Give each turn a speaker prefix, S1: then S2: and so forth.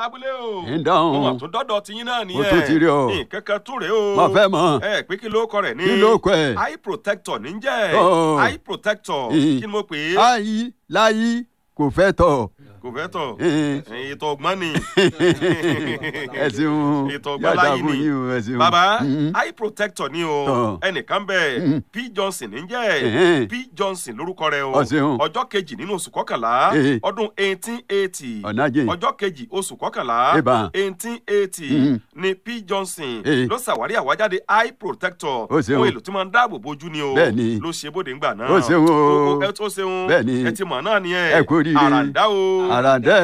S1: lábúlé o
S2: ń dáhùn.
S1: mo mà tún dọ́dọ̀ tiyín náà nìyẹn
S2: tún ti rí o.
S1: nǹkan kan tún rèé o
S2: Mo fẹ́ mọ̀.
S1: ẹ pé kí ló kọ rẹ̀ ní
S2: Kí ló kọ ẹ̀?
S1: eye protector ní jẹ́
S2: Oh.
S1: eye protector
S2: Ih.
S1: kí ni mo pè é
S2: ayi láyí kò fẹ́ tọ̀.
S1: kò fẹ́ tọ̀
S2: Ih.
S1: ètò ọgbọ́n ni
S2: ẹ ṣeun
S1: ètò ọgbọ́n láyé
S2: fún
S1: ni
S2: yín o ẹ ṣeun.
S1: baba
S2: Mm.
S1: eye protector ni o
S2: Tọ̀.
S1: ẹnìkan bẹ
S2: Mm.
S1: p johnson ń jẹ́
S2: Ẹ̀hẹ́n.
S1: p johnson lórúkọ rẹ̀ o
S2: Ọ ṣeun.
S1: ọjọ́ kejì nínú oṣù kọkànlá
S2: Eh.
S1: ọdún eighteen eighty
S2: ọ̀nàjẹ́
S1: ọjọ́ kejì oṣù kọkànlá
S2: Ìbá.
S1: eighteen eighty
S2: Mm.
S1: ni p johnson
S2: Eh.
S1: ló ṣàwárí àwájáde eye protector
S2: Ó ṣeun.
S1: ohun èlò tí máa ń dáàbò bojú ni o
S2: Bẹ́ẹ̀ni.
S1: ló ṣe bóde ńgbà náà
S2: Ó ṣeun o.
S1: ẹ tó ṣeun
S2: Bẹ́ẹ̀ni.
S1: ẹ ti mọ̀ náà ni ẹ
S2: Ẹ kú oríire.
S1: àràǹdá o
S2: àràǹdẹ́